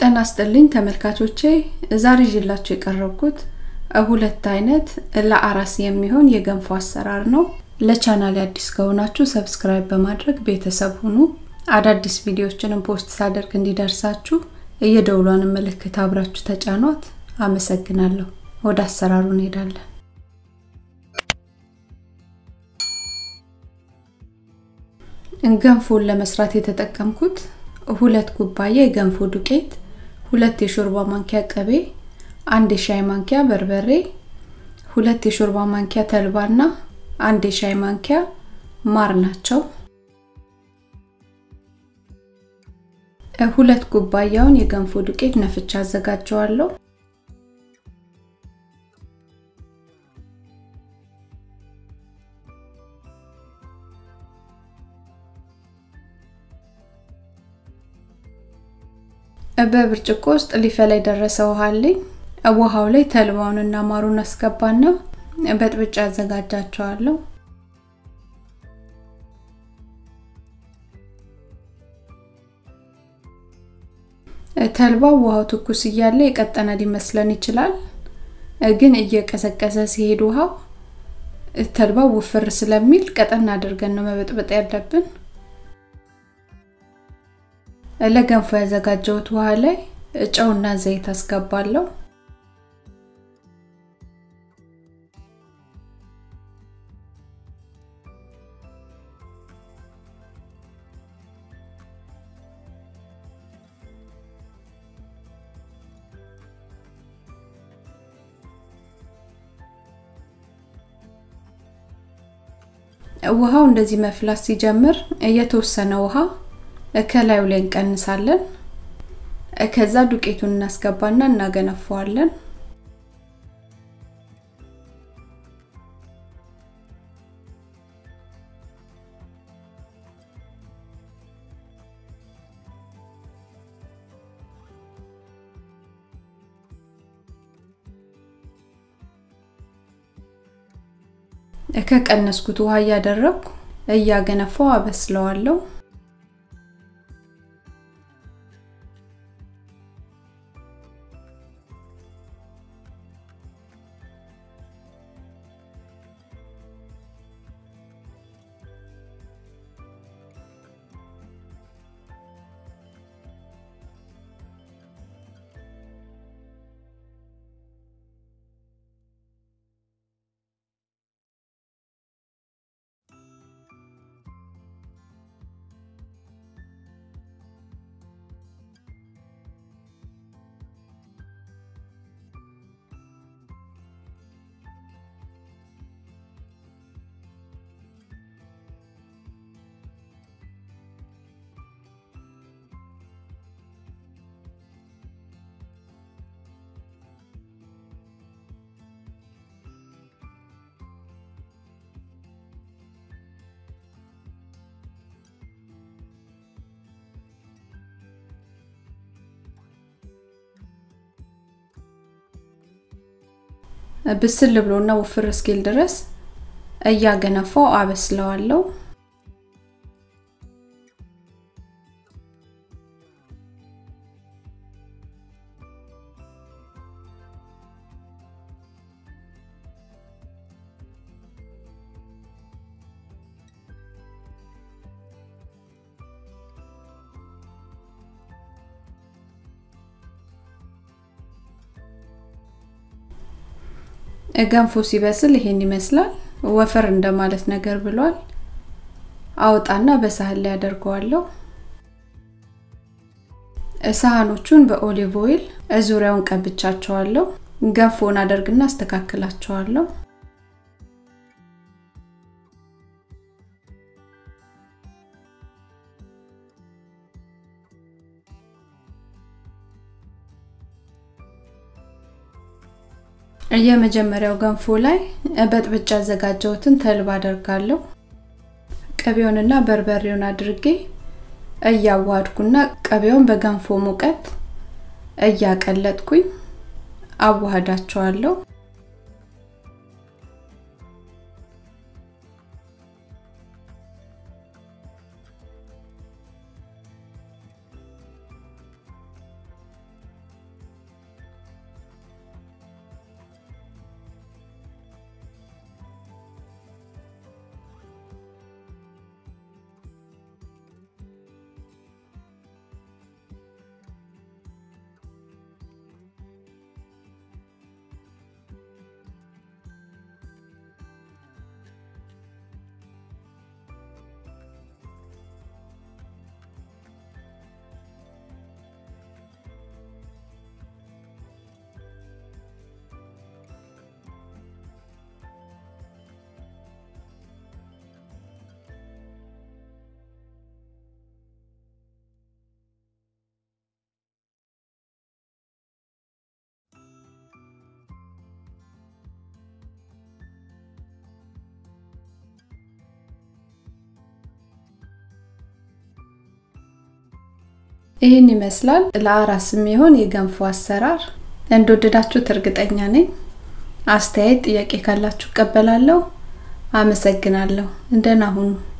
ጤና ይስጥልኝ ተመልካቾቼ ዛሬ ይዤላችሁ የቀረብኩት ሁለት አይነት ለአራስ የሚሆን የገንፎ አሰራር ነው። ለቻናል አዲስ ከሆናችሁ ሰብስክራይብ በማድረግ ቤተሰብ ሁኑ። አዳዲስ ቪዲዮዎችንም ፖስት ሳደርግ እንዲደርሳችሁ የደውሏን ምልክት አብራችሁ ተጫኗት። አመሰግናለሁ። ወደ አሰራሩ እንሄዳለን። ገንፎን ለመስራት የተጠቀምኩት ሁለት ኩባያ የገንፎ ዱቄት፣ ሁለት የሾርባ ማንኪያ ቅቤ፣ አንድ የሻይ ማንኪያ በርበሬ፣ ሁለት የሾርባ ማንኪያ ተልባና አንድ የሻይ ማንኪያ ማር ናቸው። ሁለት ኩባያውን የገንፎ ዱቄት ነፍቻ አዘጋጀዋለሁ። በብርጭቆ ውስጥ ሊፈላ የደረሰ ውሃ አለኝ። ውሃው ላይ ተልባውንና ማሩን አስገባና በጥብጫ አዘጋጃቸዋለሁ። ተልባው ውሃው ትኩስ እያለ የቀጠነ ሊመስለን ይችላል። ግን እየቀዘቀዘ ሲሄድ ውሃው ተልባው ውፍር ስለሚል ቀጠን አድርገን ነው መበጥበጥ ያለብን። ለገንፎ ያዘጋጀሁት ውሃ ላይ ጨውና ዘይት አስገባለሁ። ውሃው እንደዚህ መፍላት ሲጀምር የተወሰነ ውሃ ከላዩ ላይ እንቀንሳለን። ከዛ ዱቄቱን እናስገባና እናገነፈዋለን። ከቀነስኩት ውሃ እያደረግኩ እያገነፋው አበስለዋለሁ። ብስል ብሎና ውፍር እስኪል ድረስ እያገነፋው አበስለዋለሁ። ገንፎ ሲበስል ይሄን ይመስላል። ወፈር እንደማለት ነገር ብሏል። አውጣና በሳህን ላይ አደርገዋለሁ። ሳህኖቹን በኦሊቭ ኦይል ዙሪያውን ቀብቻቸዋለሁ። ገንፎን አደርግና አስተካክላቸዋለሁ። የመጀመሪያው ገንፎ ላይ በጥብጫ ያዘጋጀሁትን ተልባ አደርጋለሁ። ቅቤውንና በርበሬውን አድርጌ እያዋሃድኩና ቅቤውን በገንፎ ሙቀት እያቀለጥኩኝ አዋህዳቸዋለሁ። ይህን ይመስላል ለአራስ የሚሆን የገንፎ አሰራር። እንደወደዳችሁት እርግጠኛ ነኝ። አስተያየት፣ ጥያቄ ካላችሁ እቀበላለሁ። አመሰግናለሁ። እንደና ሁኑ።